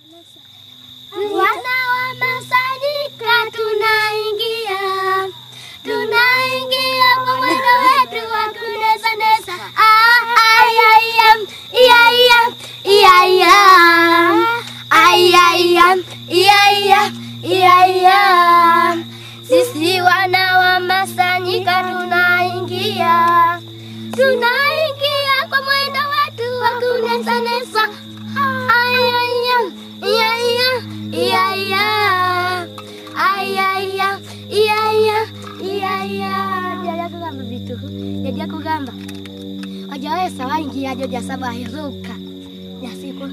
Wana wa Masanyika tunaingia, tunaingia kwa mwendo wetu wa kunesa nesa. Ah, ai, ai, am, ia, ia, ia, ia. Ai, ai, am, ia, ia, ia, ia. Sisi wana wa Masanyika tunaingia, tunaingia kwa mwendo wetu wa kunesa nesa. Ai, ai, am, ia, ia, ia, ia. Ai, ai, am, ia, ia, ia, ia. Jaja kugamba vitu jaja kugamba wajawesa waingia joja saba heruka yasiku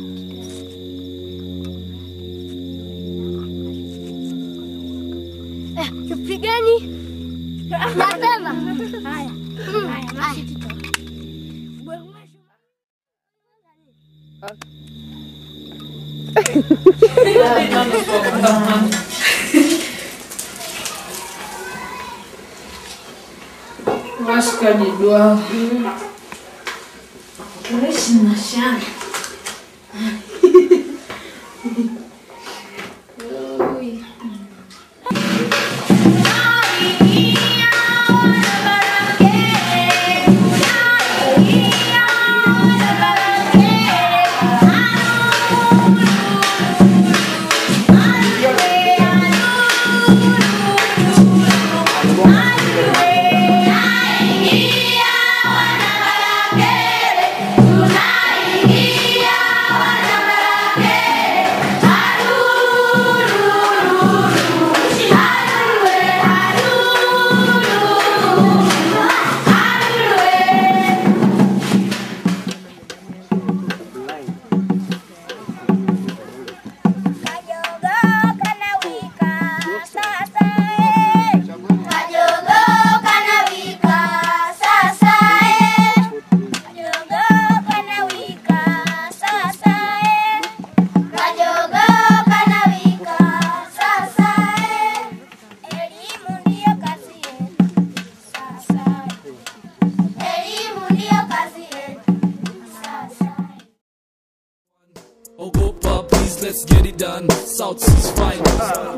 Eh, tupigeni nasema haya haya basi Washikaji dua Kuishi na shana Ogopa, please let's get it done. South Seas Finals.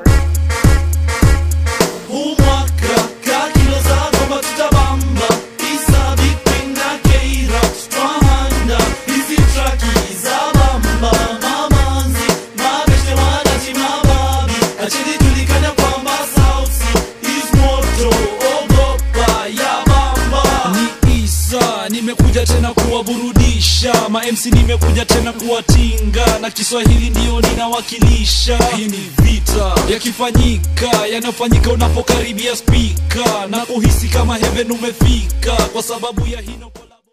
Huu mwaka ka kilo za gomba tutabamba Isa Big Ping na K-Rock Twahanda hizi traki za bamba Mamanzi, mabeshte wanachi mababi Acheni tulikana kwamba South Sea is moto Ogopa ya bamba Ni Isa, nimekuja tena kuwaburudisha ma MC nimekuja tena kuwatinga na Kiswahili ndio ninawakilisha. Hii ni vita yakifanyika, yanayofanyika unapokaribia spika na kuhisi kama heaven umefika kwa sababu ya hino collab-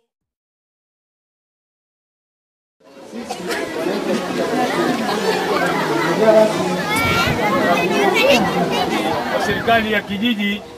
serikali ya kijiji